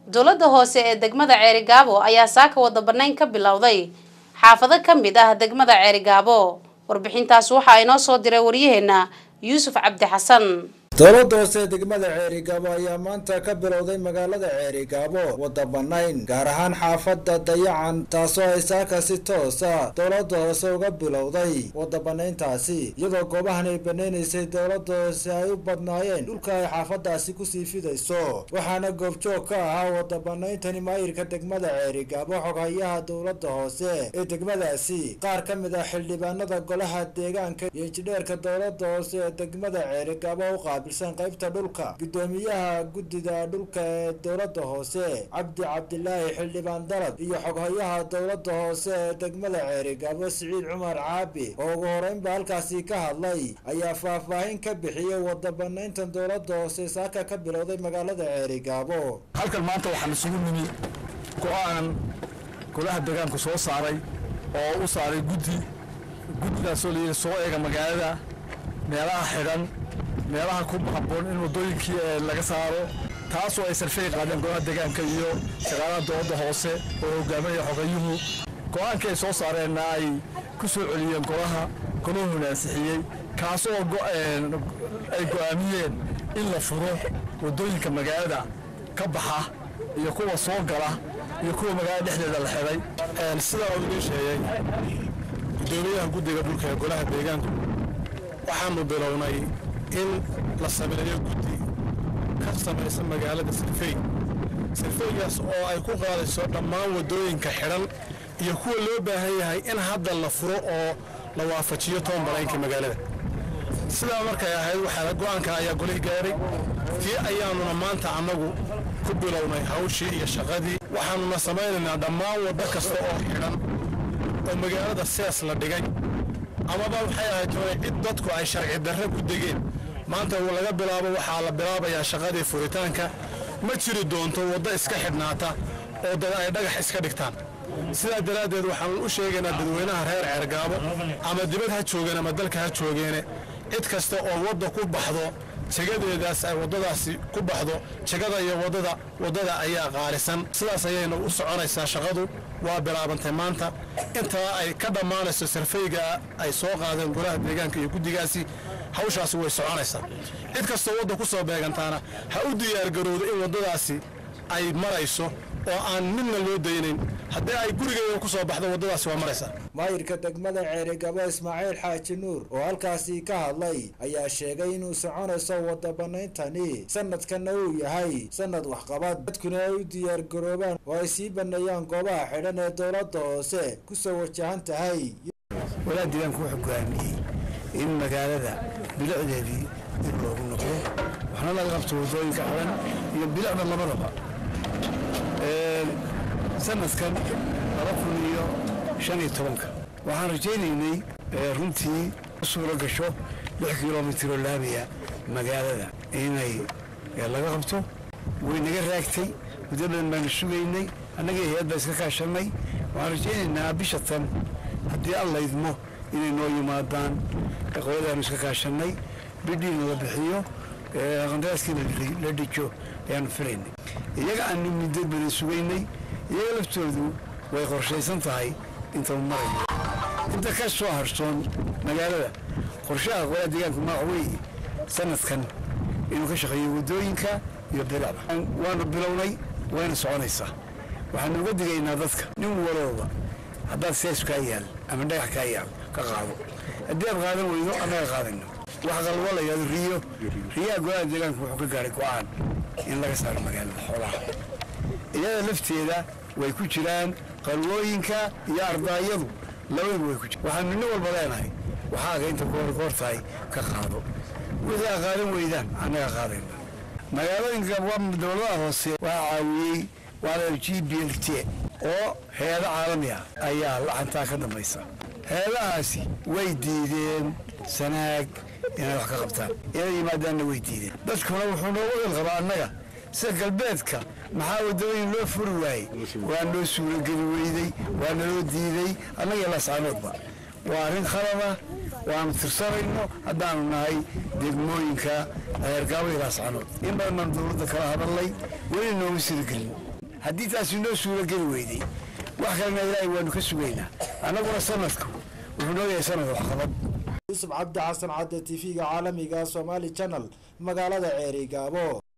dowladda hoose ee degmada ceerigaabo ayaa saaka wada banayn ka bilowday xaafado ka mid ah degmada ceerigaabo warbixintaas waxaa inoo soo diray waryaheena yuusuf cabdi xasan dowladda hoose degmada ceerigaabo ayaa maanta ka bilowday magaalada ceerigaabo wada banayn gaar ahaan xaafada dayacan taasoo ay saaka si toosa dowladda hoose uga bilowday wada banayntaasi iyadoo goobahan ay banaynaysay dowladda hoose ay u badnaayeen dhulka ay xaafadaasi kusii fidayso waxaana goobjoog ka ahaa wada banayntani maayirka degmada ceerigaabo xoghayaha dowladda hoose ee degmadaasi qaar ka mid ah xildhibaanada golaha deegaanka iyo injidheerka dowladda hoose ee degmada ceerigaabo u qaabil qaybta dhulka gudoomiyaha guddida dhulka ee dowladda hoose cabdi cabdilaahi xildhibaan dalad iyo xoghayaha dowladda hoose ee degmada ceerigaabo siciid cumar caabi oo ugu horeynba halkaasi ka hadlay ayaa faahfaahin ka bixiyey wada banayntan dowladda hoose saaka ka bilowday magaalada ceerigaabo halkan maanta waxaan isugu nimi go-aan golaha deegaanku soo saaray oo u saaray guddi guddigaasoo layidhi soo eega magaalada meelaha xidhan meelaha ku habboon in waddooyinkii laga saaro taasoo ay sarfey qaadeen golaha deegaanka iyo shaqaalaha dowladda hoose oo hogaaminaya xogayuhu go-aankii ay soo saareenna ay ku soo celiyeen golaha golahuna ansixiyey kaasoo ay go'aamiyeen in la furo waddooyinka magaalada ka baxa iyo kuwa soo gala iyo kuwa magaalada dhexdeeda la xidhay sidaa uu idiin sheegay gudoomiyaha guddiga dhulka ee golaha deegaanku waxaanu bilownay in la sameeyo guddi ka samaysa magaalada sirfey sirfeygaas oo ay ku qaadayso dhammaan waddooyinka xidhan iyo kuwa loo baahan yahay in hadda la furo oo la waafajiyo toban balaynka magaalada sidaa markay ahayd waxaa go-aanka ayaa golih gaaray tii ayaanuna maanta annagu ku bilownay hawshii iyo shaqadii waxaanuna samaynaynaa dhammaan waddo kasta oo xidhan oo magaalada sees la dhigay amaba waxay ahayd hore cid dadku ay sharci darre ku degeen maanta laga bilaabo waxaa la bilaabayaa shaqadii furitaanka ma jiri doonto waddo iska xidhnaata oo dad ay dhagax iska dhigtaan sidaa daraaddeed waxaanu u sheegaynaa dadweynaha reer ceergaabo ama dibad ha joogeen ama dalka ha joogeene cid kasta oo wadda ku baxdo jegadeedaas ay waddadaasi ku baxdo jegada iyo waddada waddada ayaa qaalisan sidaas ayayna u soconaysaa shaqadu waa bilaabantay maanta intaa ay ka dhammaanayso sarfeyga ay soo qaadeen golaha deegaanka iyo guddigaasi hawshaasi way soconaysaa cid kastoo wadda ku soo beegantaana ha u diyaargarowdo in waddadaasi ay marayso oo aan midna loo daynayn haddii ay gurigeeda ku soo baxdo waddadaasi waa maraysaa maayirka degmada ceerigabo ismaaciil xaaji nuur oo halkaasi ka hadlay ayaa sheegay inuu soconayso wada banayntani sanadkanna uu yahay sanad waxqabad dadkuna ay u diyaargaroobaan oo ay sii baneeyaan goobaha xidhan ee dowladda hoose ku soo wajahan tahay walaa deegaanku wuxuu go'aamiyey in magaalada bilicdeedii dib loogu noqdo waxna laga qabto waddooyinka xidhan iyo bilicda labadaba sanadkan laba kun iyo shan iyo tobanka waxaan rajaynaynay runtii suuro gasho lix kilomitir oo laamiya magaalada inay laga qabto way naga raagtay muddo badan baanu sugaynay annagii hay-ad baa iska kaashanay waxaan rajaynaynaa bisha tan haddii alla idmo inay noo yimaadaan qoladaanu iska kaashanay bidhiina la bixiyo qandaraaskiina la dhijo ayaanu filaynay iyaga aanu muddo badan sugaynay iyaga laftoodu way qorshaysan tahay inta u marayo inta ka soo harsoon magaalada qorshaha qolaa deegaanku maax weeye sanadkan inuu ka shaqeeyo waddooyinka iyo bilicda waanu bilownay wayna soconaysaa waxaanu uga digaynaa dadka nin walooba haddaad sees kaa yaal ama dhagax kaa yaal ka qaado haddii aad qaadan weydo annaga qaadayno wax qalbo la yidhahdo riyo riyaha golaha deegaanku wuxuu ka gaaray go-aan in laga saaro magaalada xoolaha iyada lafteeda way ku jiraan qalwooyinka iyo ardaayadu labadaba way ku jiraan waxaanu nin walba leenahay waxaaga inta goorgoor tahay ka qaado wixii aa qaadan weydaan annaga qaadayna magaalooyinka dowladaha hoose waxaa caawiyey waa g b l t oo hay-ado caalami ah ayaa lacantaa ka dambaysa hay-adahaasi way diideen sanaag inay wax ka qabtaan inay yimaadaanna way diideen dadkuna wuxuu noogu ilqabaa annaga sida galbeedka maxaa waddooyin loo furi waayey waa noo suurogeli weyday waa naloo diiday annaga laascaanoodba waa arrin khalada waanu tirsanayno haddaanu nahay degmooyinka reergaabo iyo laascaanood in badan baanu dowladda kala hadalnay weli nooma siragelin haddii taasi noo suuro geli weyday wax kalena ilaahay waanu ka sugaynaa annaguna sanadku wuxuu noo yahay sanad waxqabad yuusuf cabdi xasan cadde t v-ga caalamiga somaali channel magaalada ceerigaabo